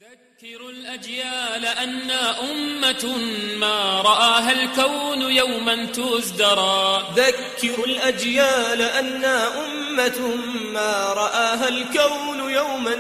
ذكروا الأجيال أنا أمة ما رآها الكون يوما تزدرى ذكروا الأجيال أنا أمة ما رآها الكون يوما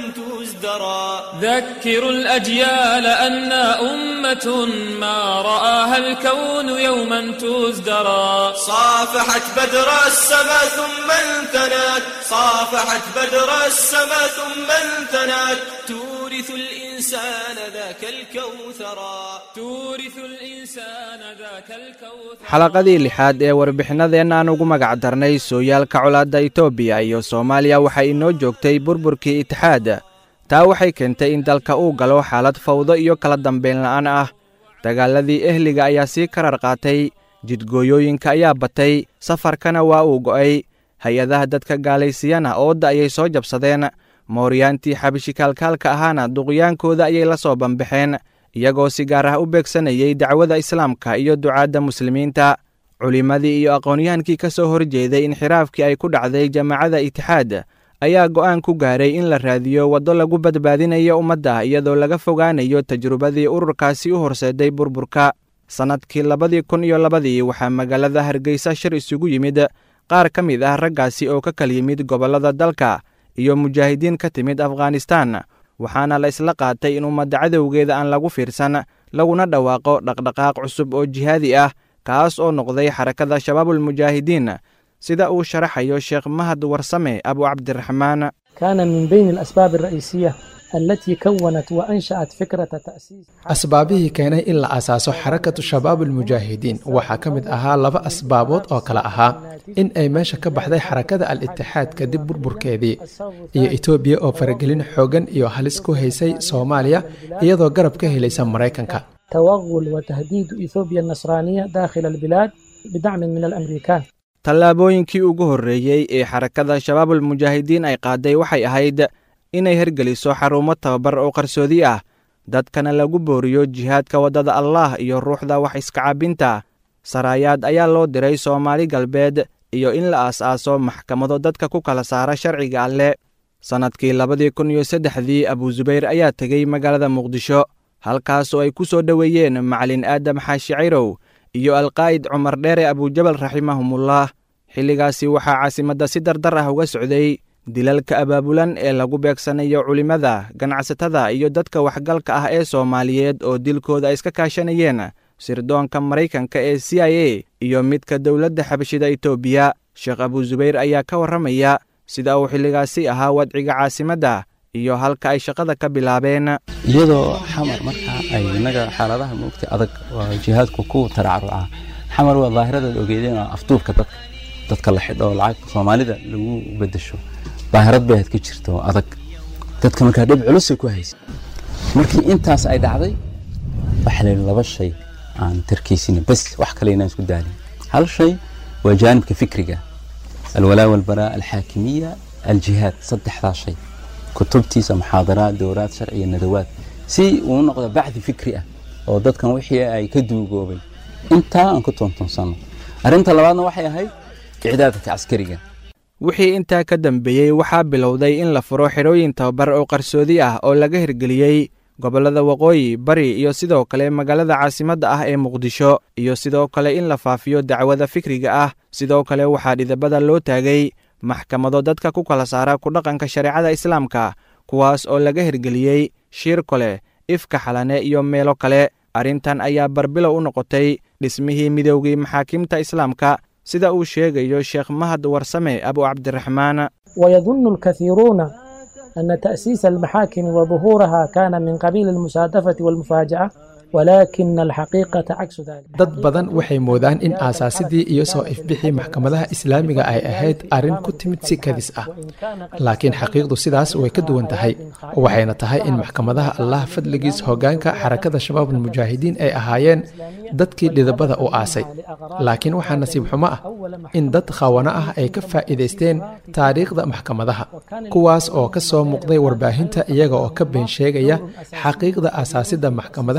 تزدرى ذكروا الأجيال أنا أمة ما رآها الكون يوما تزدرى صافحت بدر السماء ثم انثنت صافحت بدر السماء ثم انثنت تورث الإنسان ذاك الكوثرا تورث الإنسان ذاك الكوثر xalaqadii lixaad ee warbixinadeenna aan ugu magac darnay sooyaalka colaadda itoobiya iyo soomaaliya waxay inoo joogtay burburkii itixaad taa waxay keentay in dalka uu galo xaalad fawdo iyo kala dambayn la'aan ah dagaaladii ehliga ayaa sii karar qaatay jidgooyooyinka ayaa batay safarkana waa uu go'ay hay-adaha dadka gaalaysiiyana oodda ayay soo jabsadeen mooryaantii xabishikaalkaalka ahaana duqyaankooda ayay la soo bambaxeen iyagoo si gaar ah u beegsanayay dacwada islaamka iyo ducaadda muslimiinta culimmadii iyo aqoonyahankii ka soo horjeeday inxiraafkii ay ku dhacday jamaacada itixaad ayaa go'aan ku gaaray in la raadiyo waddo lagu badbaadinayo ummadda iyadoo laga fogaanayo tajrubadii ururkaasi u horseeday burburka sannadkii labadii kun iyo labadii waxaa magaalada hargeysa shir isugu yimid qaar ka mid ah raggaasi oo ka kal yimid gobollada dalka iyo mujaahidiin ka timid afghanistan waxaana la isla qaatay in ummadda cadowgeeda aan lagu fiirsan laguna dhawaaqo dhaqdhaqaaq cusub oo jihaadi ah kaas oo noqday xarakada shabaabulmujaahidiin sida uu sharaxayo sheekh mahad warsame abu cabdiraxmaan كان من بين الأسباب الرئيسية التي كونت وأنشأت فكرة تأسيس asbaabihii keenay in la asaaso xarakatu shabaabulmujaahidiin waxaa ka mid ahaa laba asbaabood oo kale ahaa in ay meesha ka baxday xarakada al-itixaad kadib burburkeedii iyo etoobiya oo faragelin xoogan iyo halis ku haysay soomaaliya iyadoo garab ka helaysa maraykanka توغل وتهديد إثيوبيا النصرانية داخل البلاد بدعم من الأمريكان tallaabooyinkii ugu horreeyey ee xarakada shabaabulmujaahidiin ay qaaday waxay ahayd inay hergeliso xarumo tababar oo qarsoodi ah dadkana lagu booriyo jihaadka waddada allaah iyo ruuxda wax iskacaabinta saraayaad ayaa loo diray soomaali galbeed iyo in la aas-aaso maxkamado dadka ku kala saara sharciga alle sannadkii labadii kun iyo saddexdii abuusubayr ayaa tegey magaalada muqdisho halkaasoo ay ku soo dhoweeyeen macalin aadam xaashi cayrow iyo alqaa'id cumar dheere abujabal raximahumullah xilligaasi waxaa caasimadda si dardar ah uga socday dilalka abaabulan ee lagu beegsanayo culimmada ganacsatada iyo dadka waxgalka ah ee soomaaliyeed oo dilkooda ay iska kaashanayeen sirdoonka maraykanka ee c i a iyo midka dowladda xabashida itoobiya sheekh abuusubayr ayaa ka warramaya sida uu xilligaasi ahaa wadciga caasimadda iyo halka ay shaqada ka bilaabeen iyadoo xamar markaa ay innaga xaaladaha moogta adag oo jihaadku ku taracruca xamar waa daahiradaad ogeedeen oo afduubka dadka dadka la xidho oo lacag soomaalida lagu bedesho daahirad bay aad ka jirto oo adag dadka markaa dhib culusay ku haysa markii intaas ay dhacday waxaa la yidhi laba shay aan tarkiisina bas wax kale inaan isku daalin hal shay waa jaanibka fikriga alwalaa walbaraa alxaakimiya aljihaad saddexdaa shay kutubtiisa muxaadaraad dowraad sharci iyo nadawaad si uu noqdo bacdi fikri ah oo dadkan wixii ay ka duugoobay intaa aan ku toontoonsano arrinta labaadna waxay ahayd icdaadka caskariga wixii intaa ka dambeeyey waxaa bilowday in la furo xidhooyin tababar oo qarsoodi ah oo laga hirgeliyey gobollada waqooyi bari iyo sidoo kale magaalada caasimadda ah ee muqdisho iyo sidoo kale in la faafiyo dacwada fikriga ah sidoo kale waxaa dhidabada loo taagay maxkamado dadka ku kala saara ku dhaqanka shareecada islaamka kuwaas oo laga hirgeliyey shiirkole ifka xalane iyo meelo kale arrintan ayaa barbilow u noqotay dhismihii midoogii maxaakiimta islaamka sida uu sheegayo sheekh mahad warsame abu cabdiraxmaan ويظن الكثيرون أن تأسيس المحاكم وظهورها كان من قبيل المسادفة والمفاجأة ولكن الحقيقة عكس ذلك dad badan waxay moodaan in aasaasidii iyo soo ifbixii maxkamadaha islaamiga ay ahayd arrin ku timid si kadis ah laakiin xaqiiqdu sidaas way ka duwan tahay waxayna tahay in maxkamadaha allah fadligiis hoggaanka xarakada shabaabulmujaahidiin ay ahaayeen dadkii dhidabada u aasay laakiin waxaa nasiib xumo ah in dad khawana ah ay ka faa'iidaysteen taariikhda maxkamadaha kuwaas oo ka soo muuqday warbaahinta iyaga oo ka been sheegaya xaqiiqda aasaasidda maxkamadaha islaamiga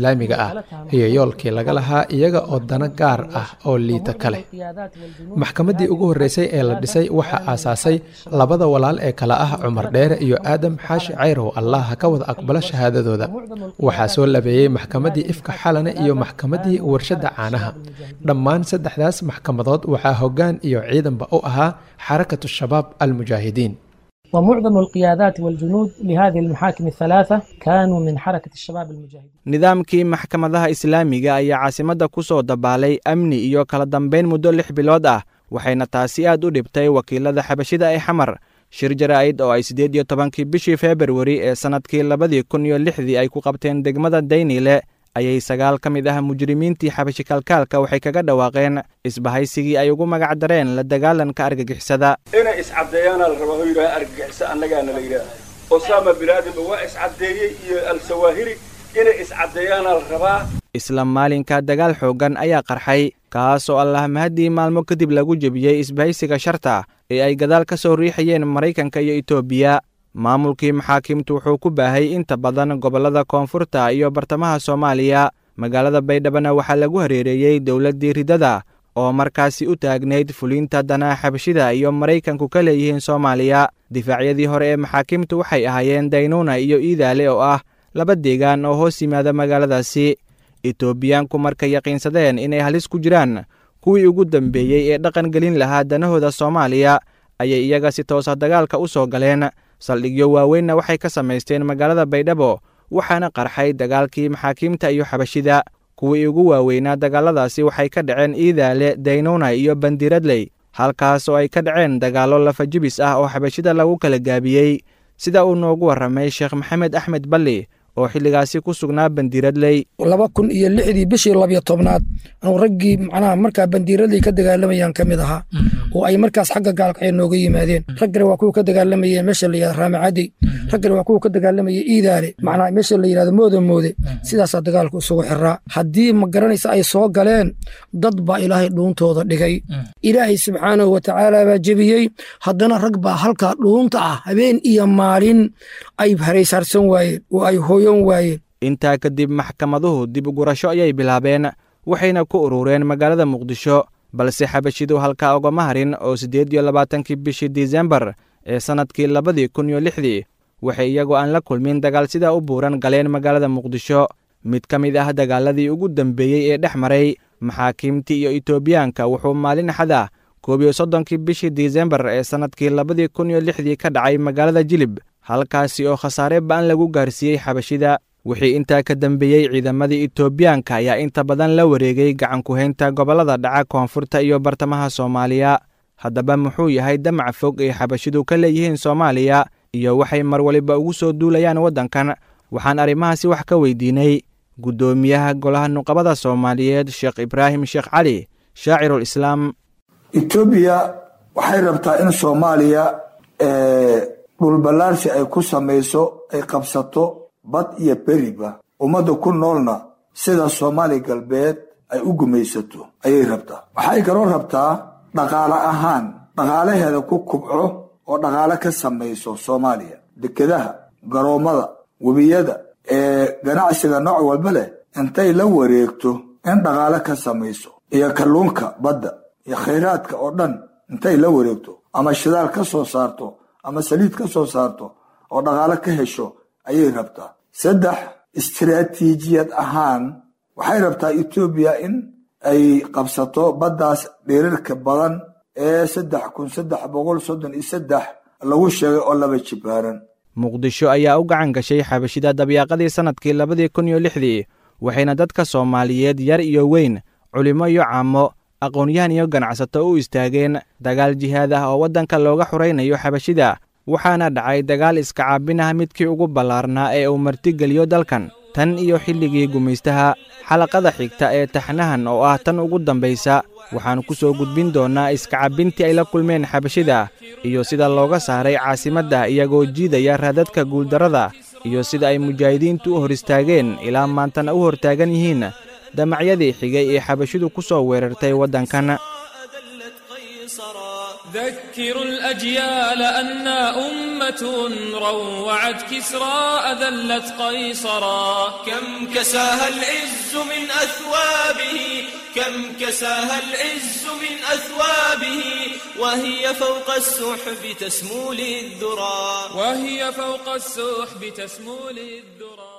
islaamiga ah iyo yoolkii laga lahaa iyaga oo dano gaar ah oo liita ka leh maxkamaddii ugu horreysay ee la dhisay waxaa aasaasay labada walaal ee kale ah cumar dheere iyo aadam xaashi cayrow allah ha ka wada aqbalo shahaadadooda waxaa soo labeeyey maxkamaddii ifka xalane iyo maxkamaddii warshadda caanaha dhammaan saddexdaas maxkamadood waxaa hoggaan iyo ciidanba u ahaa xarakatu shabaab almujaahidiin ومعظم القيادات والجنود لهذه المحاكم الثلاثة كانوا من حركة الشباب المجاهدين nidaamkii maxkamadaha islaamiga ayaa caasimadda ku soo dabaalay amni iyo kala dambayn muddo lix bilood ah waxayna taasi aad u dhibtay wakiilada xabashida ee xamar shir jaraa'id oo ay siddeed iyo tobankii bishii februari ee sannadkii labadii kun iyo lixdii ay ku qabteen degmada daynile ayay sagaal ka mid ah mujrimiintii xabashi kalkaalka waxay kaga dhawaaqeen isbahaysigii ay ugu magac dareen la dagaalanka argagixisada inay iscaddeeyaanaa la rabaa oo yidhaha argagixiso annagaana la yidhaha osama binaadinba waa iscaddeeyey iyo al-sawaahiri inay iscaddeeyaanaa la rabaa isla maalinka dagaal xooggan ayaa qarxay kaas oo allah mahaddii maalmo kadib lagu jebiyey isbahaysiga sharta ee ay gadaal ka soo riixayeen maraykanka iyo etoobiya maamulkii maxaakiimtu wuxuu ku baahay inta badan gobollada koonfurta iyo bartamaha soomaaliya magaalada baydhabana waxaa lagu hareereeyey dowladdii ridada oo markaasi u taagnayd fuliinta danaha xabashida iyo maraykanku ka leeyihiin soomaaliya difaacyadii hore ee maxaakiimtu waxay ahaayeen daynuuna iyo iidaale oo ah laba deegaan oo hoos yimaada magaaladaasi etoobiyaanku markay yaqiinsadeen inay halis ku jiraan kuwii ugu dambeeyey ee dhaqan gelin lahaa danahooda soomaaliya ayay iyaga si toosa dagaalka u soo galeen saldhigyo waaweynna waxay ka samaysteen magaalada baydhabo waxaana qarxay dagaalkii maxaakiimta iyo xabashida kuwii ugu waaweynaa dagaaladaasi waxay ka dhaceen iidaale daynuuna iyo bandiradley halkaas oo ay ka dhaceen dagaallo lafajibis ah oo xabashida lagu kala gaabiyey sida uu noogu warramay sheekh maxamed axmed balli oo xilligaasi ku sugnaa bandiradley laba kun iyo lixdii bishii labiyo tobnaad anuu raggii macnaha markaa bandiiradley ka dagaalamayaan ka mid ahaa oo ay markaas xagga gaalkacyo nooga yimaadeen raggana waa kuwa ka dagaalamayeen meesha la yihahdo raamacadey raggana waa kuwa ka dagaalamayay iidaale macnaha meesha la yihahdo mooda moode sidaasaa dagaalku isugu xiraa haddii ma garanaysa ay soo galeen dad baa ilaahay dhuuntooda dhigay ilaahay subxaanahu watacaala baa jebiyey haddana rag baa halkaa dhuunta ah habeen iyo maalin ay haraysaarsan waayeen oo ay hooyan waayeen intaa kadib maxkamaduhu dib ugurasho ayay bilaabeen waxayna ku urureen magaalada muqdisho balse xabashidu halkaa ugama harin oo siddeed iyo labaatankii bishii disembar ee sannadkii labadii kun iyo lixdii waxay iyagoo aan la kulmin dagaal sidaa u buuran galeen magaalada muqdisho mid ka mid ah dagaaladii ugu dambeeyey ee dhex maray maxaakiimtii iyo etoobiyaanka wuxuu maalin axad ah koob iyo soddonkii bishii disembar ee sannadkii labadii kun iyo lixdii ka dhacay magaalada jilib halkaasi oo khasaare ba'an lagu gaarsiiyey xabashida wixii intaa ka dambeeyey ciidamadii etoobiyaanka ayaa inta badan la wareegay gacankuhaynta gobollada dhaca koonfurta iyo bartamaha soomaaliya haddaba muxuu yahay damac fog ay xabashidu ka leeyihiin soomaaliya iyo waxay mar waliba ugu soo duulayaan waddankan waxaan arrimahaasi wax ka weydiinay guddoomiyaha golaha nuqabada soomaaliyeed sheekh ibraahim sheekh cali shaacirul islaam etoobiya waxay rabtaa in soomaaliya dhulballaarsi ay ku samayso ay qabsato bad iyo beriba ummadda ku noolna sida soomaali galbeed ay u gumaysato ayay rabtaa waxay kaloo rabtaa dhaqaale ahaan dhaqaalaheeda ku kubco oo dhaqaale ka samayso soomaaliya dekedaha garoommada webiyada ee ganacsiga nooc walba leh intay la wareegto in dhaqaale ka samayso iyo kalluunka badda iyo khayraadka oo dhan intay la wareegto ama shidaal ka soo saarto ama saliid ka soo saarto oo dhaqaale ka hesho ayay rabtaa saddex istiraatiijiyad ahaan waxay rabtaa etoobiya in ay qabsato baddaas dheerarka badan ee saddex kun saddex boqol soddon iyo saddex lagu sheegay oo laba jibaaran muqdisho ayaa u gacan gashay xabashida dabyaaqadii sannadkii labadii kun iyo lixdii waxayna dadka soomaaliyeed yar iyo weyn culimo iyo caamo aqoon-yahan iyo ganacsato u istaageen dagaal jihaad ah oo waddanka looga xuraynayo xabashida waxaana dhacay dagaal iska caabin ah midkii ugu ballaarnaa ee uu martigeliyo dalkan tan iyo xilligii gumaystaha xalaqada xigta ee taxnahan oo ah tan ugu dambaysa waxaan ku soo gudbin doonnaa iska cabbintii ay la kulmeen xabashida iyo sida looga saaray caasimadda iyagoo jiidaya raadadka guuldarrada iyo sida ay mujaahidiintu u hor istaageen ilaa maantana u hortaagan yihiin damacyadii xigay ee xabashidu ku soo weerartay waddankan ذكروا الأجيال أنا أمة روعت كسرى أذلت قيصرا كم كساها العز من أثوابه كم كساها العز من أثوابه وهي فوق السحب تسمو للذرى وهي فوق السحب تسمو للذرى